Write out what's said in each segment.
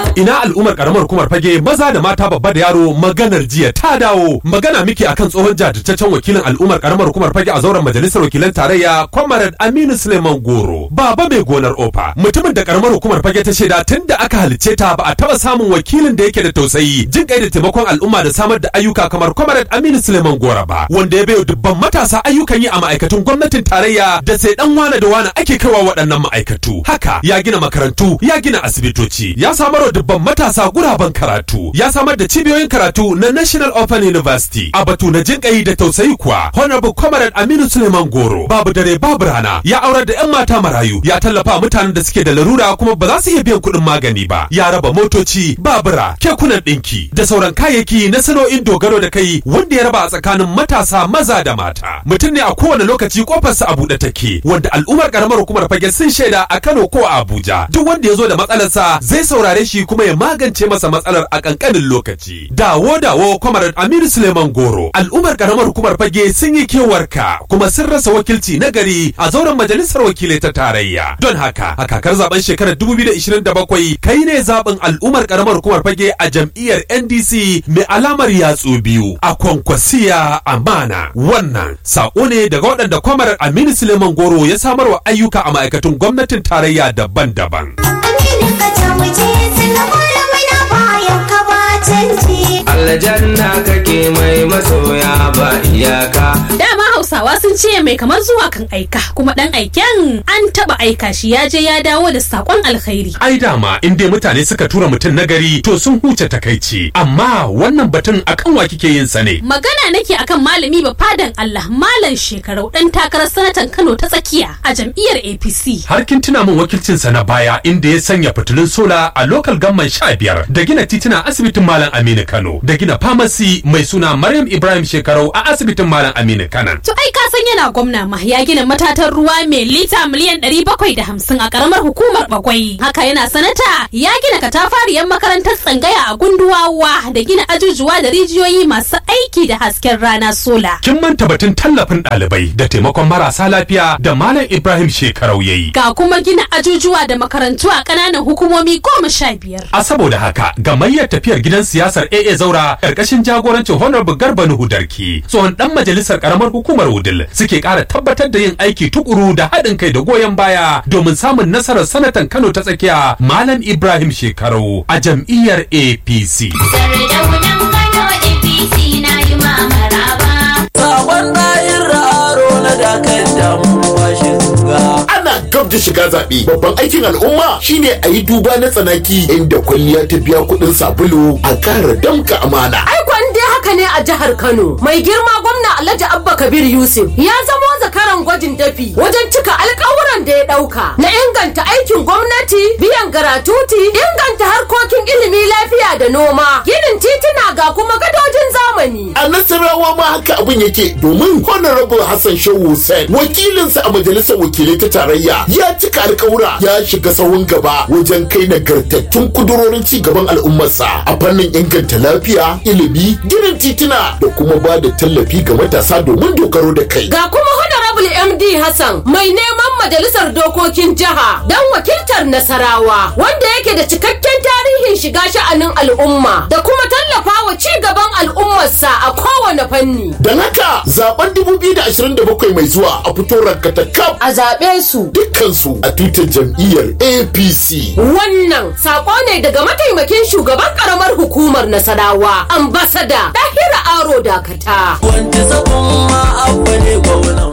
ina al'ummar karamar hukumar fage maza da mata babba da yaro maganar jiya ta dawo magana miki akan tsohon jajirtaccen wakilin al'ummar karamar hukumar fage a zauren majalisar wakilan tarayya comrade aminu suleiman goro baba mai gonar ofa mutumin da karamar hukumar fage ta shaida tun da aka halicce ta ba a taba samun wakilin da yake da tausayi jin kai da taimakon al'umma da samar da ayyuka kamar comrade aminu suleiman goro ba wanda ya bayo dubban matasa ayyukan yi a ma'aikatun gwamnatin tarayya da sai dan wane da wane ake kaiwa waɗannan ma'aikatu haka ya gina makarantu ya gina asibitoci ya samar wa dubban matasa guraben karatu ya samar da cibiyoyin karatu na National Open University a batu na jinƙayi da tausayi kuwa Honorable Comrade Aminu Suleiman Goro babu dare babu rana ya aurar da 'yan mata marayu ya tallafa mutanen da suke da larura kuma ba za su iya biyan kuɗin magani ba ya raba motoci babura kekunan ɗinki da sauran kayayyaki na sana'o'in dogaro da kai wanda ya raba a tsakanin matasa maza da mata mutum ne a kowane lokaci kofarsa a buɗe take wanda al'ummar karamar hukumar fage sun shaida a Kano ko a Abuja duk wanda ya zo da matsalarsa zai saurare shi kuma ya magance masa matsalar a kankanin lokaci. Dawo dawo kwamarar Aminu Suleiman Goro. Al'ummar karamar hukumar fage sun yi kewarka kuma sun rasa wakilci na gari a zauren majalisar wakilai ta tarayya. Don haka a kakar zaben shekarar 2027 kai ne zaben al'ummar karamar hukumar fage a jam'iyyar NDC mai alamar yatsu biyu a kwankwasiya amana. Wannan sako ne daga waɗanda kwamarar Aminu Suleiman Goro ya samarwa ayyuka a ma'aikatun gwamnatin tarayya daban-daban. Aminin ka ta wuce sannan malamai na bayan ka ba canji. aljanna kake mai masoya ba iyaka Dama Hausawa sun ce mai kamar zuwa kan aika kuma dan aiken an taba aika shi ya je ya dawo da sakon alkhairi. ai dama in dai mutane suka tura mutum nagari to sun huce takaici amma wannan batun akan wa kike yin sa ne Magana nake akan malami ba fadan Allah malam shekarau dan takarar sanatan Kano ta tsakiya a jam'iyyar APC. har kin tuna min wakilcin sa na baya inda ya sanya fitilun sola a local gamman sha biyar da gina titina asibitin malam Aminu Kano da gina pharmacy mai suna Maryam Ibrahim Shekarau a asibitin malam Aminu Kano To ai ka san yana gwamna ma ya gina matatan ruwa mai lita miliyan 750 a karamar hukumar Bagwai. Haka yana sanata ya gina katafariyar makarantar tsangaya a gunduwawa da gina ajujuwa da rijiyoyi masu aiki da hasken rana sola. kin manta batun tallafin ɗalibai da taimakon marasa lafiya da malam Ibrahim Shekarau yayi Ga kuma gina ajujuwa da makarantu a ƙananan hukumomi goma sha biyar. A saboda haka gamayyar tafiyar gidan siyasar AA Zaura karkashin jagorancin Honorable Garba Nuhu Darki tsohon dan majalisar karamar hukumar Wudil suke ƙara tabbatar da yin aiki tukuru da haɗin kai da goyon baya domin samun nasarar sanatan Kano ta tsakiya Malam Ibrahim Shekaru a jam'iyyar APC. Sardaunan Kano APC na yi mamaraba. Sabon ɗayin raro na dakar damuwa shiga. ana gab da shiga zaɓe babban aikin al'umma shine a yi duba na tsanaki inda kwalliya ta biya kuɗin sabulu a ƙara damka amana Aikon dai haka ne a jihar Kano. Mai girma gwamna Alhaji Abba Kabir Yusuf ya zamo zakaran gwajin dafi wajen cika alkawuran da ya ɗauka na inganta aikin gwamnati, biyan garatuti, inganta harkokin ilimi lafiya da noma, ginin tituna ga kuma gadojin zamani. a nasarawa ma haka abin yake domin honorable hassan shehu hussein wakilinsa a majalisar wakilai ta tarayya ya cika alkawura ya shiga sahun gaba wajen kai nagartattun kudurorin ci gaban al'ummarsa a fannin inganta lafiya ilimi ginin tituna da kuma ba da tallafi ga matasa domin dogaro da kai Ga kuma Honorable MD Hassan mai neman majalisar dokokin jiha don wakiltar Nasarawa wanda yake da cikakken tarihin shiga sha'anin al'umma da kuma tallafa wa ci gaban al'ummarsa a kowane fanni. don haka zaben 2027 mai zuwa a fito rankatakaf A zaɓe su dukkansu a tutar jam'iyyar apc wannan saƙo ne daga mataimakin shugaban ƙaramar hukumar Nasarawa ambasada Dahira Aro Dakata. Wanda zagon ma abba ne gwamnan.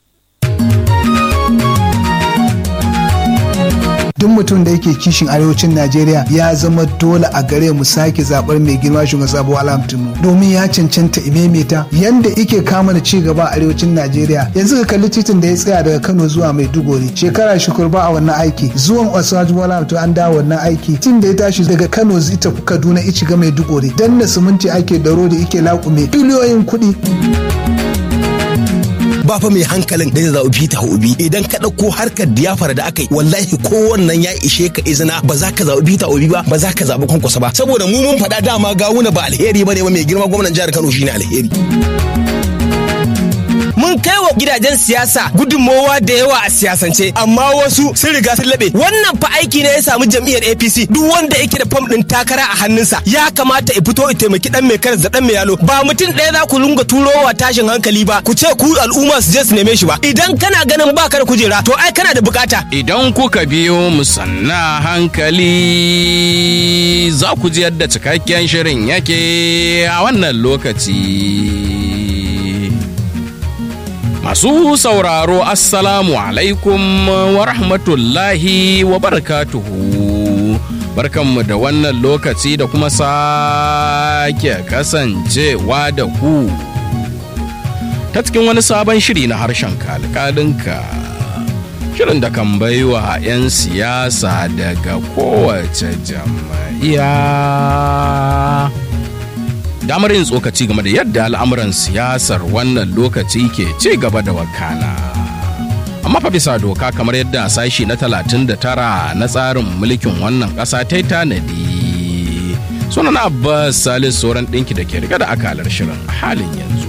duk mutum da yake kishin arewacin najeriya ya zama dole a gare mu sake zabar mai girma shugaban sabo alhamdulillah domin ya cancanta imemeta yanda ike kama da ci gaba a arewacin najeriya yanzu ka kalli titin da ya tsaya daga kano zuwa maiduguri shekara shukur ba a wannan aiki zuwan osaju bola to an dawo wannan aiki tin da ya tashi daga kano zai tafi kaduna ici ga maiduguri danna siminti ake da rodi ike laƙume biliyoyin kuɗi ba fa mai hankalin da zai zaɓi Peter Obi idan ka ɗauko harkar diyafara da aka yi wallahi ko wannan ya ishe ka izina ba za ka zaɓi Peter Obi ba ba za ka zaɓi kwankwasa ba saboda mu mun faɗa dama gawuna ba alheri ba ne ba mai girma gwamnan jihar Kano shine alheri. mun kai wa gidajen siyasa gudunmowa da yawa a siyasance amma wasu sun riga sun laɓe wannan fa aiki ne ya samu jam'iyyar APC duk wanda yake da fam ɗin takara a hannunsa ya kamata ya fito ya taimaki dan mai karas da dan mai yalo ba mutum ɗaya za ku lunga turowa tashin hankali ba ku ce ku al'umma su je su neme shi ba idan kana ganin baka da kujera to ai kana da bukata Idan kuka biyo mu sanna hankali za ku ji yadda cikakken shirin yake a wannan lokaci. Masu sauraro Assalamu alaikum wa rahmatullahi wa barakatuhu. Barkanmu da wannan lokaci da kuma sake kasancewa da ku. Ta cikin wani sabon shiri na harshen kalkalinka. Shirin da kan baiwa 'yan siyasa daga kowace jam'iyya. damar yin tsokaci game da yadda al'amuran siyasar wannan lokaci ke ci gaba da wakana. Amma fa bisa doka kamar yadda sashi na 39 na tsarin mulkin wannan ƙasa ta yi tanadi. Sunan Abbas Salis sauran ɗinki da ke riga da akalar shirin a halin yanzu.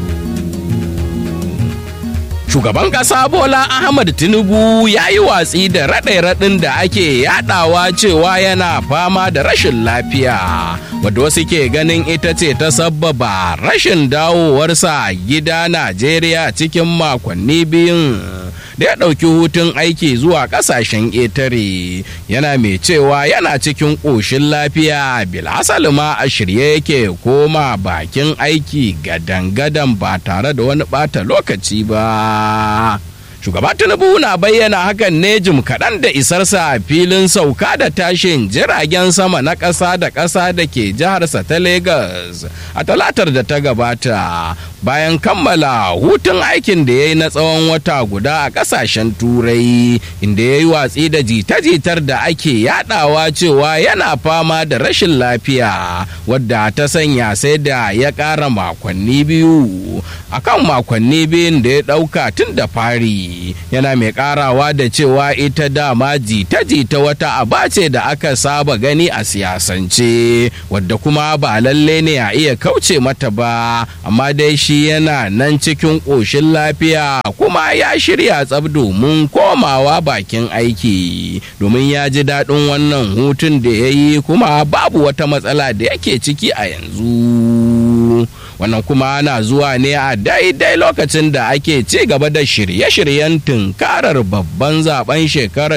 Shugaban ƙasa Bola Ahmad Tinubu ya yi watsi da raɗe-raɗin da ake yaɗawa cewa yana fama da rashin lafiya, wadda wasu ke ganin ita ce ta sabbaba rashin dawowarsa gida Najeriya cikin makonni biyun. da ya ɗauki hutun aiki zuwa ƙasashen ƙetare yana mai cewa yana cikin ƙoshin lafiya bilhassal ma a shirye yake koma bakin aiki gadan-gadan ba tare da wani ɓata lokaci ba shugaba tinubu na bayyana hakan ne jim kaɗan da isarsa a filin sauka da tashin jiragen sama na ƙasa da ƙasa da ke jiharsa ta Legas a talatar da ta gabata bayan kammala hutun aikin da ya yi na tsawon wata guda a ƙasashen turai inda ya yi watsi da jita-jitar da ake yadawa cewa yana fama da rashin lafiya wadda ta sanya sai da ya ƙara makonni biyu akan makonni biyun da ya ɗauka tun da fari yana mai karawa da cewa ita dama jita-jita wata aba ce da aka saba gani a siyasance wadda kuma ba lalle ne a iya kauce mata ba amma dai shi yana nan cikin ƙoshin lafiya kuma ya shirya tsab domin komawa bakin aiki domin ya ji daɗin wannan hutun da ya yi kuma babu wata matsala da yake ciki a yanzu wannan kuma na zuwa ne a daidai lokacin da ake ci gaba da shirye-shiryen tunkarar babban zaben shekarar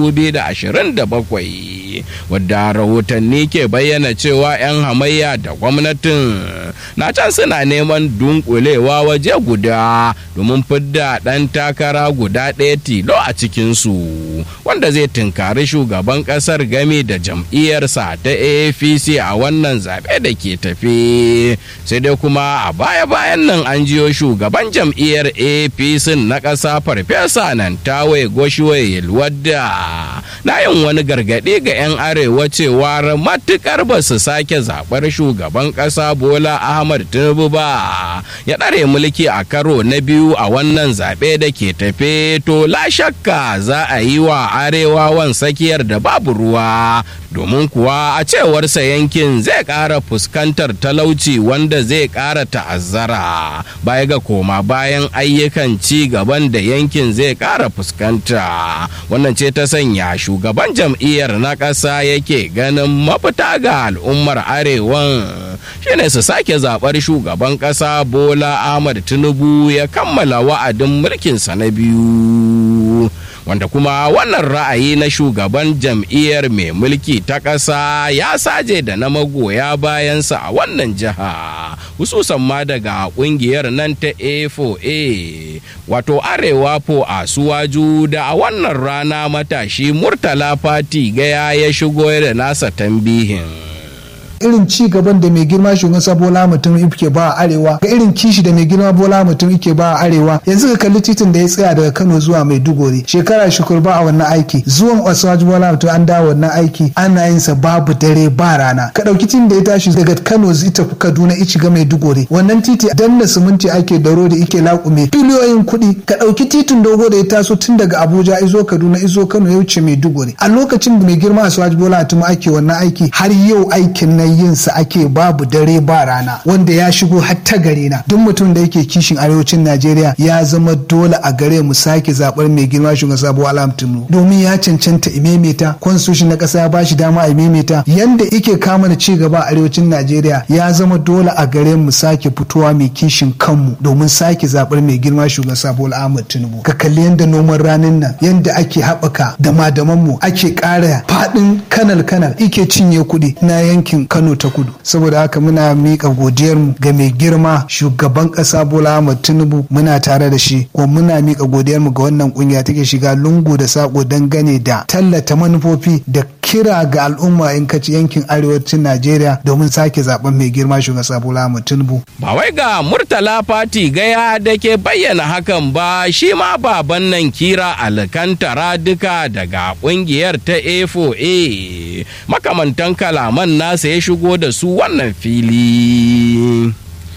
2027 wadda rahotanni ke bayyana cewa 'yan hamayya da gwamnatin na can suna neman dunkulewa waje guda domin fidda ɗan takara guda ɗaya tilo a cikinsu wanda zai tunkari shugaban ƙasar game da jam'iyyarsa ta apc a wannan zaɓe da ke tafe sai dai kuma kuma a baya-bayan nan an jiyo shugaban jam'iyyar apc na ƙasa farfesa nan tawaye goshiwaye wadda na yin wani gargaɗi ga 'yan arewa cewa matukar ba su sake zaɓar shugaban ƙasa bola ahmad tinubu ba ya ɗare mulki a karo na biyu a wannan zaɓe da ke tafe to la shakka za a yi wa arewawan tsakiyar da babu ruwa domin kuwa a cewarsa yankin zai ƙara fuskantar talauci wanda zai ƙara ta'azzara baya ga koma bayan ayyukan ci gaban da yankin zai ƙara fuskanta wannan ce ta sanya shugaban jam'iyyar na ƙasa yake ganin mafita ga al'ummar arewan shine su sake zaɓar shugaban ƙasa bola ahmad tinubu ya kammala wa'adin mulkinsa na biyu wanda kuma wannan ra'ayi na shugaban jam'iyyar mai mulki ta ƙasa ya saje da na magoya bayansa a wannan jiha hususan ma daga ƙungiyar nan ta a4a wato arewa po a suwaju da a wannan rana matashi murtala fati gaya ya shigo da nasa tambihin irin ci gaban da mai girma shugaban sa bola mutum yake ba a arewa ga irin kishi da mai girma bola mutum yake ba a arewa yanzu ka kalli titin da ya tsaya daga kano zuwa maiduguri shekara shukur ba a wannan aiki zuwan oswaju bola mutum an dawo wannan aiki ana yin sa babu dare ba rana ka dauki titin da ya tashi daga kano zai tafi kaduna ici ga maiduguri wannan titi danna siminti ake da da ike laƙume biliyoyin kuɗi ka dauki titin dogo da ya taso tun daga abuja izo kaduna izo kano ya wuce maiduguri a lokacin da mai girma oswaju bola mutum ake wannan aiki har yau aikin na nan yin sa ake babu dare ba rana wanda ya shigo har ta gare na duk mutum da yake kishin arewacin Najeriya ya zama dole a gare mu sake zabar mai girma shugaban sabo alam tunu domin ya cancanta imemeta constitution na kasa ya bashi dama a imemeta yanda yake kama da ci gaba a arewacin Najeriya ya zama dole a gare mu sake fitowa mai kishin kanmu domin sake zabar mai girma shugaban sabo Ahmad Tinubu ka kalli yanda noman ranin nan yanda ake haɓaka da madaman mu ake ƙara faɗin kanal kanal ike cinye kuɗi na yankin Kano ta kudu saboda haka muna miƙa godiyar mu ga mai girma shugaban ƙasa Bola Ahmad Tinubu muna tare da shi ko muna miƙa godiyar mu ga wannan kungiya take shiga lungu da sako dangane da tallata manufofi da kira ga al'umma in kaci yankin arewacin Najeriya domin sake zaben mai girma shugaban Bola Ahmad Tinubu Ba wai ga Murtala Fati gaya da ke bayyana hakan ba shi ma baban nan kira alkantara duka daga kungiyar ta A4A makamantan kalaman nasa ya shigo da su wannan fili.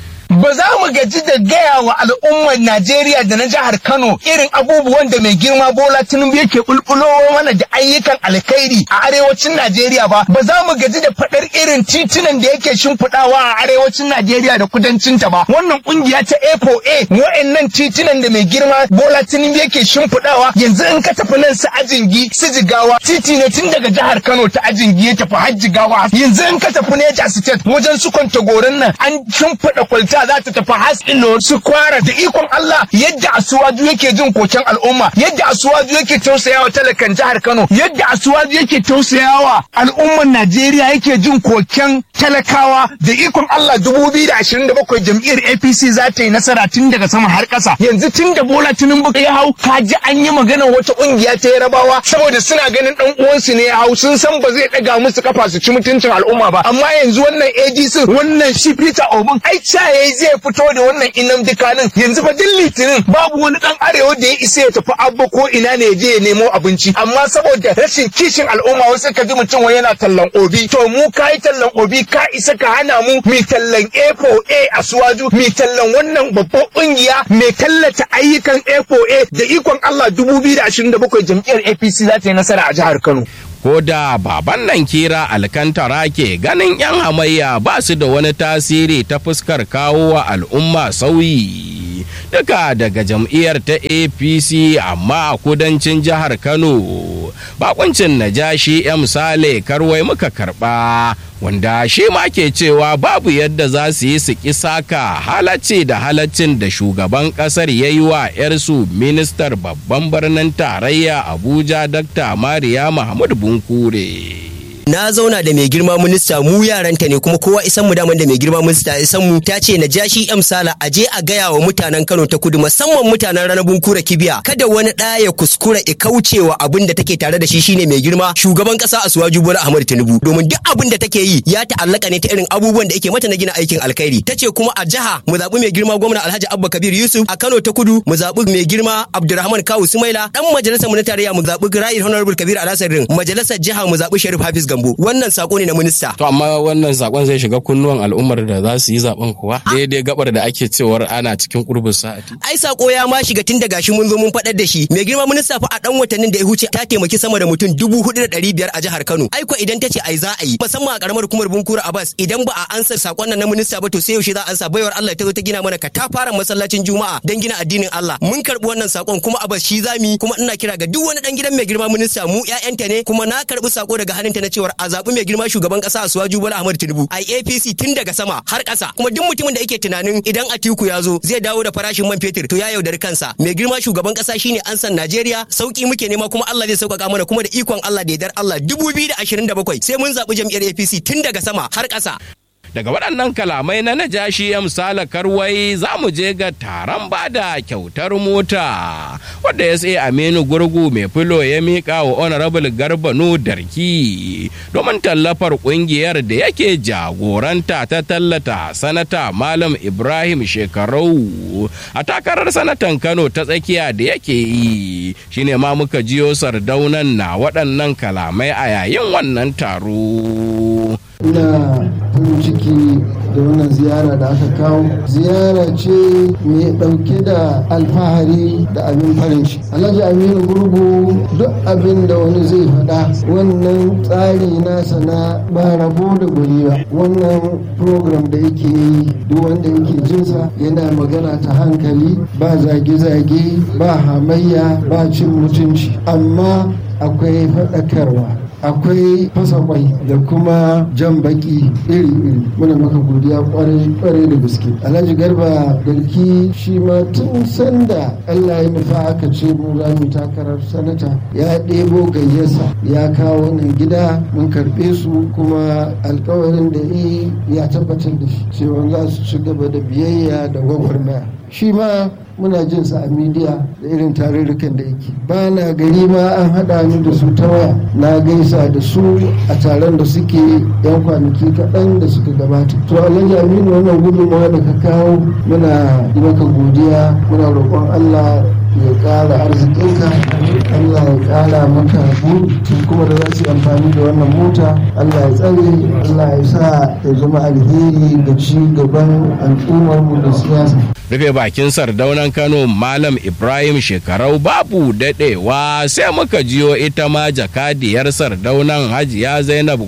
ba za mu gaji da gaya wa al'ummar Najeriya da na jihar Kano irin abubuwan da mai girma Bola Tinubu yake bulbulowa mana da ayyukan alkhairi a arewacin Najeriya ba ba za mu gaji da faɗar irin titunan da yake shimfiɗawa a arewacin Najeriya da kudancin ta ba wannan kungiya ta A4A wa'annan titunan da mai girma Bola Tinubu yake shimfiɗawa yanzu in ka tafi nan su ajingi su jigawa titi ne tun daga jihar Kano ta ajingi ya tafi har jigawa yanzu in ka tafi Neja State wajen su gorin nan an shimfiɗa kwalta za ta tafi hasilo su kwara da ikon Allah yadda asuwaju yake jin koken al'umma yadda asuwaju yake tausayawa talakan jihar Kano yadda asuwaju yake tausayawa al'umman Najeriya yake jin koken talakawa da ikon Allah 2027 jam'iyyar APC za ta yi nasara tun daga sama har ƙasa yanzu tun da Bola Tinubu ya hau ka ji an yi magana wata ƙungiya ta Yarabawa saboda suna ganin dan uwansu ne ya hau sun san ba zai ɗaga musu kafa su ci mutuncin al'umma ba amma yanzu wannan ADC wannan shi Peter Obin ai yayi zai fito da wannan inam dikanin yanzu fa duk litinin babu wani dan arewa da ya isa ya tafi abba ko ina ne je ya nemo abinci amma saboda rashin kishin al'umma wasu ka ji mutum wai yana tallan obi to mu kai tallan obi ka isa ka hana mu mi tallan A4A a suwaju mi tallan wannan babban kungiya mai tallata ayyukan A4A da ikon Allah 2027 jam'iyyar APC za ta yi nasara a jihar Kano ko da baban nan kira alkantara ke ganin 'yan hamayya ba su da wani tasiri ta fuskar kawo wa al'umma sauyi duka daga jam'iyyar ta apc amma a kudancin jihar kano bakuncin najashi ya misale karwai muka karba wanda shi ma ke cewa babu yadda za su yi su ki saka halacci da halaccin da shugaban kasar ya yi wa 'yarsu ministar babban birnin tarayya abuja dr mariya mahmud bunkure na zauna da mai girma minista mu yaranta ne kuma kowa isan mu daman da mai girma minista isan mu ta ce na jashi am sala a je a gaya wa mutanen Kano ta kudu musamman mutanen ranabun kura kibiya kada wani ɗaya ya kuskura ya kaucewa abin da take tare da shi shine mai girma shugaban kasa Asuwaju Bola Ahmad Tinubu domin duk abin da take yi ya ta'allaka ne ta irin abubuwan da yake mata na gina aikin alkhairi tace kuma a jiha mu zaɓi mai girma gwamna Alhaji Abba Kabir Yusuf a Kano ta kudu mu zaɓi mai girma Abdulrahman Kawu Sumaila dan majalisar mu na tarayya mu zaɓi Right Honorable Kabir Alasarin majalisar jiha mu zaɓi Sharif Hafiz Gambo Gambo wannan sako ne na minista to amma wannan sakon zai shiga kunnuwan al'ummar da za su yi zaben kuwa daidai gabar da ake cewar ana cikin kurbin sa'ati ai sako ya ma shiga tun daga shi mun zo mun faɗar da shi mai girma minista fa a dan watannin da ya huce ta taimaki sama da mutum dubu hudu da ɗari biyar a jihar Kano ai ko idan ta ce ai za a yi musamman a karamar hukumar Bunkura Abbas idan ba a ansa sakon nan na minista ba to sai yaushe za a ansa baiwar Allah ta zo ta gina mana katafaren masallacin Juma'a dan gina addinin Allah mun karbi wannan sakon kuma Abbas shi zami kuma ina kira ga duk wani dan gidan mai girma minista mu ƴaƴanta ne kuma na karbi sako daga hannunta na cewar a zaɓi mai girma shugaban ƙasa Asuwaju Bola Ahmad Tinubu a APC tun daga sama har ƙasa kuma duk mutumin da yake tunanin idan Atiku ya zo zai dawo da farashin man fetur to ya yaudari kansa mai girma shugaban ƙasa shine an san Najeriya sauki muke nema kuma Allah zai sauƙaƙa mana kuma da ikon Allah da yardar Allah 2027 sai mun zaɓi jam'iyyar APC tun daga sama har ƙasa daga waɗannan kalamai na najashi ya misala karwai za mu je ga taron bada kyautar mota wadda ya sai aminu gurgu mai filo ya miƙa wa honorable garba darki domin tallafar ƙungiyar da yake jagoranta ta tallata sanata malam ibrahim shekarau a takarar sanatan kano ta tsakiya da yake yi shine ma muka jiyo sardaunan na waɗannan kalamai a yayin wannan taro ina farin ciki da da wannan ziyara da aka kawo ziyara ce mai ɗauke da alfahari da abin farin shi alhaji aminu gurgu duk abin da wani zai faɗa wannan tsari nasa na ba rabo da guri ba wannan program da yake yi duk wanda yake jinsa yana magana ta hankali ba zage-zage ba hamayya ba cin mutunci amma akwai faɗakarwa akwai fasa kwai da kuma jan baki iri-iri muna maka godiya kwarai da gaske alhaji garba garki shi ma tun sanda allah ya nufa aka ce mu za mu takarar sanata ya ɗebo gayyasa ya kawo nan gida mun karɓe su kuma alkawarin da yi ya tabbatar da shi cewa za su ci gaba da biyayya da gwagwarmaya shi ma muna jin sa a midiya da irin tarurrukan da yake ba na gari ma an haɗa ni da su ta waya na gaisa da su a taron da suke yan kwanaki kaɗan da suka gabata to alhaji aminu wannan gudunmawa da ka kawo muna yi maka godiya muna roƙon allah ya ƙara arzikinka Allah ya ƙara maka butu kuma da za su yi amfani da wannan mota Allah ya tsare Allah ya sa ya zama alheri da ci gaban al'ummarmu da siyasa rufe bakin sardaunan kano malam ibrahim shekarau babu daɗewa sai muka jiyo ita ma jakadiyar sardaunan hajiya zainab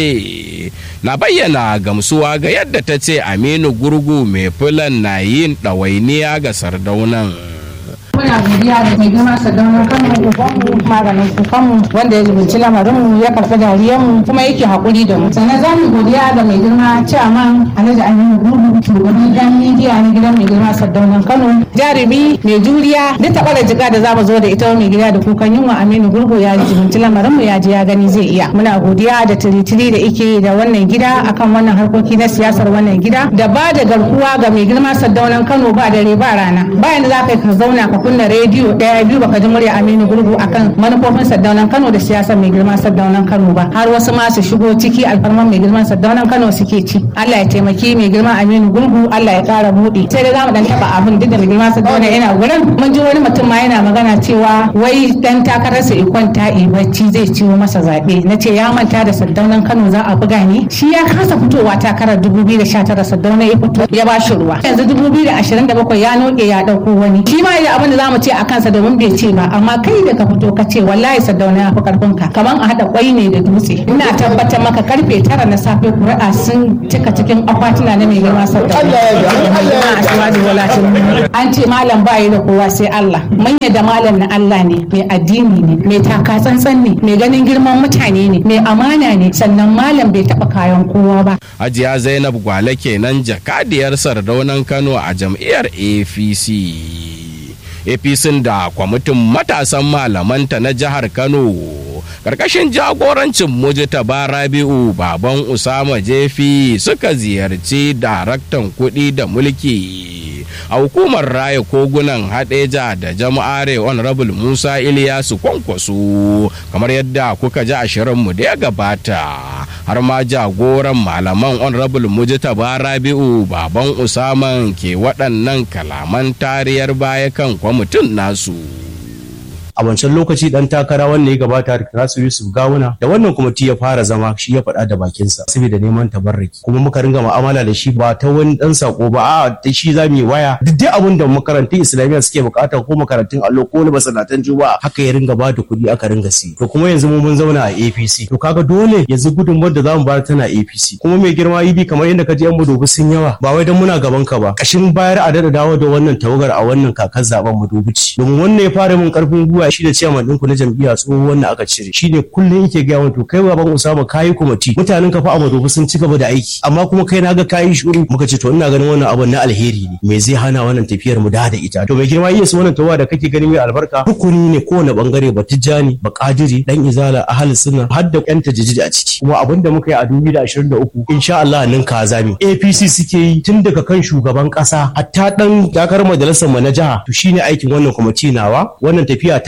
gwale na bayyana gamsuwa ga yadda ta ce aminu gurgu mai filan na yin ɗawainiya ga sardaunan muna godiya da mai girma sadaunar kanmu ubanmu maganin kukanmu wanda ya zubunci lamarinmu ya karɓi dariyarmu kuma yake haƙuri da mu sannan za mu godiya da mai girma chairman alhaji aminu gudu shugaban gidan midiya na gidan mai girma sadaunar kano jarumi mai juriya duk taɓa da jiga da za mu zo da ita mai gida da kukan yunwa aminu gurgu ya zubunci lamarinmu ya ji ya gani zai iya muna godiya da tiritiri da ike da wannan gida akan wannan harkoki na siyasar wannan gida da ba da garkuwa ga mai girma sadaunar kano ba dare ba rana bayan da za ka yi ka zauna ka kunna rediyo daya biyu baka ji murya Aminu Gurgu akan manufofin Saddaunan Kano da siyasar mai girman Saddaunan Kano ba har wasu ma su shigo ciki alfarman mai girman Saddaunan Kano suke ci Allah ya taimaki mai girman Aminu Gurgu Allah ya kara buɗe sai dai zamu dan taba abin duk da mai girman Saddaunan yana gurin mun ji wani mutum ma yana magana cewa wai dan takararsa ikon ta bacci zai ciwo masa zabe nace ya manta da Saddaunan Kano za a buga ne shi ya kasa fitowa takarar 2019 Saddaunan ya fito ya ba shi ruwa yanzu 2027 ya noke ya dauko wani shi ma da abin da za mu ce a kansa domin bai ce ba amma kai da ka fito ka ce wallahi sadauna ya fi karfin ka kaman a hada kwai ne da dutse ina tabbatar maka karfe tara na safe kuri'a sun cika cikin akwatuna na mai girma sadauna an ce malam bayi da kowa sai Allah manya da malam na Allah ne mai addini ne mai taka tsantsan ne mai ganin girman mutane ne mai amana ne sannan malam bai taba kayan kowa ba hajiya zainab gwale kenan jakadiyar sardaunan kano a jam'iyyar apc apc da kwamitin matasan malamanta na jihar kano karkashin jagorancin mujtaba rabi'u baban usama jefi suka ziyarci daraktan kuɗi da mulki a hukumar raya kogunan hadeja da jama'are honorable musa iliyasu kwankwaso kamar yadda kuka ji a shirinmu da ya gabata har ma jagoran malaman honorable mujtaba rabi'u baban usaman ke waɗannan kalaman tariyar baya kan kwamitin nasu a wancan lokaci dan takara wanda ya gabata Nasu Yusuf Gawuna da wannan kwamiti ya fara zama shi ya faɗa da bakinsa saboda neman tabarraki kuma muka ringa mu'amala da shi ba ta wani dan sako ba a da shi za mu yi waya duk dai abin da makarantun Islamiyya suke bukata ko makarantun allo ko na masanatan Juma'a haka ya ringa ba da kuɗi aka ringa si to kuma yanzu mu mun zauna a APC to kaga dole yanzu gudunmuwar da zamu bayar tana APC kuma mai girma yi kamar yadda ka ji yan madobi sun yawa ba wai dan muna gaban ka ba kashin bayar a dada dawo da wannan tawagar a wannan kakar zaben madobici domin wannan ya fara min karfin gwiwa shi da ciyaman ɗinku na jam'iyya tsohon wanda aka cire shi ne kullum yake gaya wato kai baban usama kayi kwamiti mutanen ka fa a madobi sun ci gaba da aiki amma kuma kai naga kayi shuru muka ce to ina ganin wannan abun na alheri ne me zai hana wannan tafiyar mu da da ita to mai girma yesu wannan tawa da kake ganin mai albarka rukuni ne kowane bangare ba tijjani ba kadiri dan izala ahli sunna har da yan tajijiji a ciki kuma abin da muka yi a 2023 insha Allah nan ka zami APC suke yi tun daga kan shugaban kasa hatta dan takarar majalisar mu na jiha to shine aikin wannan kwamiti nawa wannan tafiya ta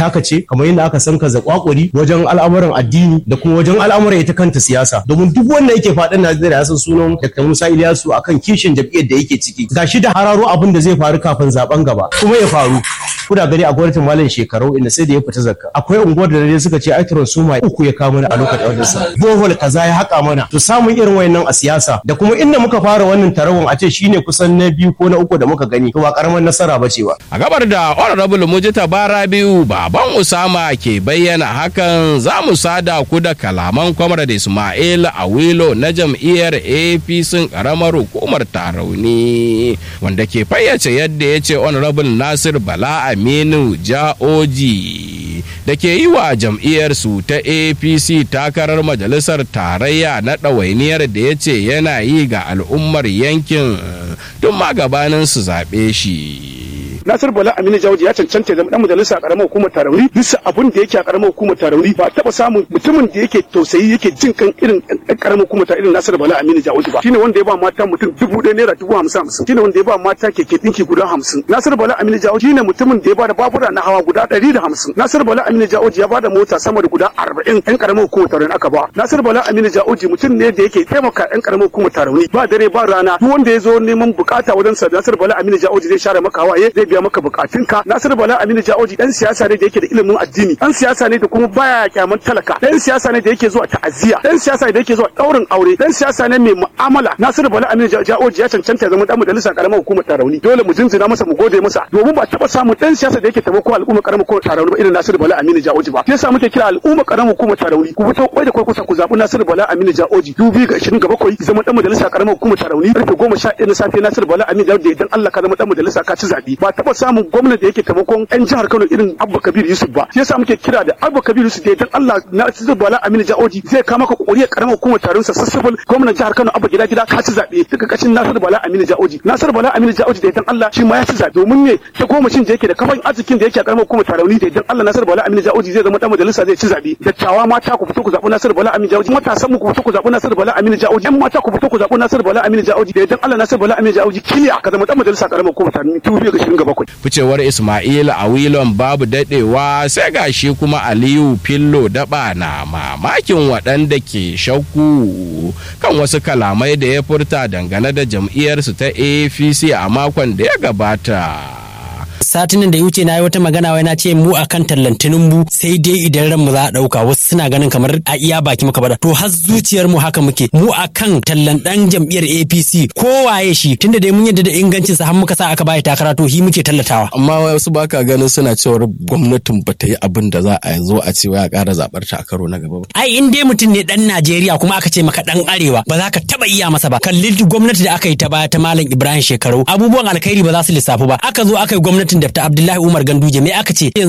aka ce kamar yadda aka san ka zakwakuri wajen al'amuran addini da kuma wajen al'amuran ita kanta siyasa domin duk wanda yake faɗin Najeriya ya san sunan Dr. Musa Ilyasu akan kishin jam'iyyar da yake ciki gashi da hararo abin da zai faru kafin zaben gaba kuma ya faru kuna gani a gwamnatin malam shekaru inda sai da ya fita zakka akwai unguwar da dai suka ce ai suma uku ya kawo mana a lokacin wannan sa bohol kaza ya haka mana to samun irin wayannan a siyasa da kuma inda muka fara wannan tarawon a ce shine kusan na biyu ko na uku da muka gani to ba karamar nasara ba ce ba a gabar da honorable mujita bara biyu baban usama ke bayyana hakan za mu sada ku da kalaman comrade ismail awilo na jam'iyyar apc karamar hukumar tarauni wanda ke fayyace yadda ya ce honorable nasir bala aminu ja'oji da ke yi wa jam'iyyarsu ta apc takarar majalisar tarayya na ɗawainiyar da ya ce yana yi ga al'ummar yankin tun ma gabanin su zaɓe shi Nasir Bala Aminu Jawji ya cancanta zama dan majalisa a karamar hukumar Tarauni bisa abun da yake a karamar hukumar Tarauni ba taba samun mutumin da yake tausayi yake jin kan irin karamar hukumar ta irin Nasir Bala Aminu Jawji ba shine wanda ya ba mata mutum dubu ɗaya naira dubu hamsin hamsin shine wanda ya ba mata keke ɗinki guda hamsin Nasir Bala Aminu Jawji shine mutumin da ya ba da babura na hawa guda ɗari da hamsin Nasir Bala Aminu Jawji ya ba da mota sama da guda arba'in ɗan karamar hukumar Tarauni aka ba Nasir Bala Aminu Jawji mutum ne da yake taimaka ɗan karamar hukumar Tarauni ba dare ba rana duk wanda ya zo neman bukata wajen sa Nasir Bala Aminu Jawji zai share maka hawaye zai biya maka bukatunka Nasiru Bala Aminu Jaoji dan siyasa ne da yake da ilimin addini dan siyasa ne da kuma baya kyaman talaka dan siyasa ne da yake zuwa ta'aziyya dan siyasa ne da yake zuwa daurin aure dan siyasa ne mai mu'amala Nasiru Bala Aminu Jaoji ya cancanta ya zama dan majalisar karamar hukumar Tarauni dole mu jinjina masa mu gode masa domin ba taba samun dan siyasa da yake taimako al'umma karamar hukumar Tarauni ba irin Nasiru Bala Aminu Jaoji ba yasa muke kira al'umma karamar hukumar Tarauni ku fito kwai da kwai kusa ku zabi Nasiru Bala Aminu Jaoji 2027 zama dan majalisar karamar hukumar Tarauni karfe 11 na safe Nasiru Bala Aminu Jaoji idan Allah ka zama dan majalisa ka ci zabi ba taba samun gwamnati da yake taimakon yan jihar Kano irin Abba Kabir Yusuf ba shi yasa muke kira da Abba Kabir Yusuf da idan Allah na Sir Bala Aminu Jaoji zai kama ka kokari karamar hukumar taron sa sassabul gwamnatin jihar Kano Abba gida gida ka ci zabe duka kashin Nasir Bala Aminu Jaoji Nasir Bala Aminu Jaoji da idan Allah shi ma ya ci zabe domin ne ta goma shin da yake da kafan arzikin da yake a karamar hukumar tarauni da idan Allah Nasir Bala Aminu Jaoji zai zama dan majalisa zai ci zabe dattawa mata ku fito ku zabi Nasir Bala Aminu Jaoji matasan mu ku fito ku zabi Nasir Bala Aminu Jaoji yan mata ku fito ku zabi Nasir Bala Aminu Jaoji da idan Allah Nasir Bala Aminu Jaoji kiliya ka zama dan majalisa karamar hukumar tarauni 2027 ficewar Ismail a wilon babu dadewa sai gashi kuma Aliyu Fillo daba na mamakin waɗanda ke shakku kan wasu kalamai da ya furta dangane da jam'iyyarsu ta APC a makon da ya gabata. satinin da ya wuce na yi wata magana wai na ce mu akan tallantinin mu sai dai idan ran mu za a dauka wasu suna ganin kamar a iya baki muka bada to har zuciyar mu haka muke mu akan tallan dan jam'iyyar APC ko waye shi tunda dai mun yadda da ingancin sa har muka sa aka bai takara to shi muke tallatawa amma wasu baka ganin suna cewar gwamnatin bata yi abin da za a zo a ce ya ƙara zabar ta a karo na gaba ba ai in dai mutum ne dan Najeriya kuma aka ce maka dan arewa ba za ka taba iya masa ba kalli gwamnati da aka yi ta baya ta malam Ibrahim shekaru abubuwan alkhairi ba za su lissafu ba aka zo aka yi gwamnatin da ta Abdullahi Umar Ganduje me aka ce